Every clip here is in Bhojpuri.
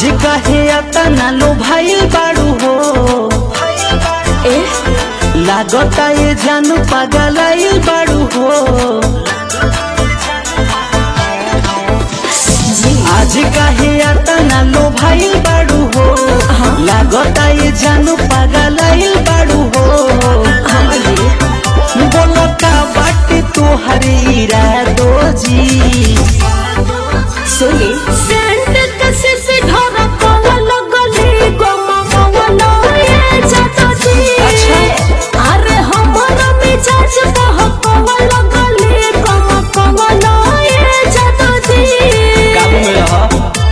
आज कहे अतना लो भाई बाड़ू हो ए लागता ये जानू पागल बाड़ू हो जी आज कहे अतना लो भाई बाड़ू हो लागता ये जानू पागल बाड़ू हो हाँ जी बोलता बाटे तोहर इरादो जी सुनी सेंट कसे से ढोरा कवा लगली गमा कवा ये जाता जी अच्छा। अरे हमारा मिजाज बह कवा लगली गमा कवा ये जाता जी काबू में रह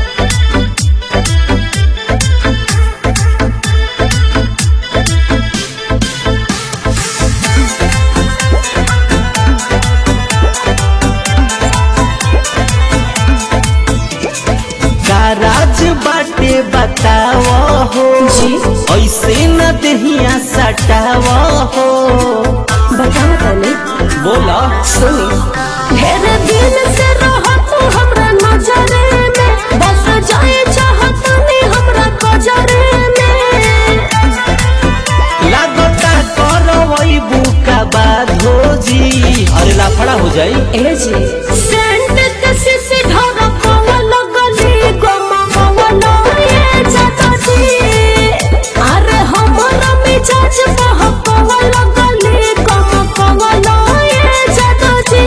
राज बाटे बताव हो जी। ऐसे न दहिया सटाव हो बताओ तनी बोला सुनी ढेर दिन से रहा तू हमरा नजरे में बस जाए चाहत नहीं हमरा कजरे में लागता करवई बुका बाधो जी अरे लाफड़ा हो जाई ए जी सेंट कसी से ढोरा कवा लगली गमा कवा ये जाता जी अरे हमरा मिजाज बह कवा लगली गमा कवा ये जाता जी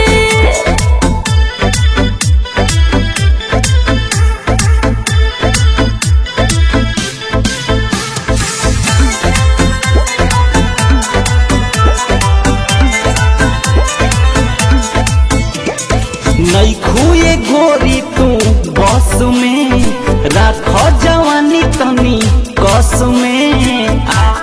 नई खुए गोरी तू बस में राख जवानी तनी कस में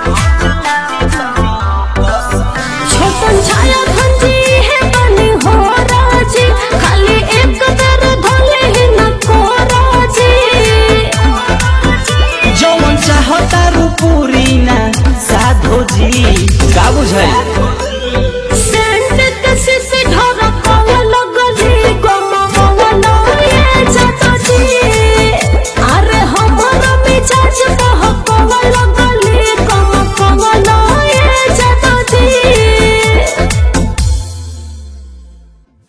छोटन छाया खंजी है बनी हो राजी खाली एक दर धोले ही न को राजी जौन चाहता रू पूरी ना साधो जी का बुझाई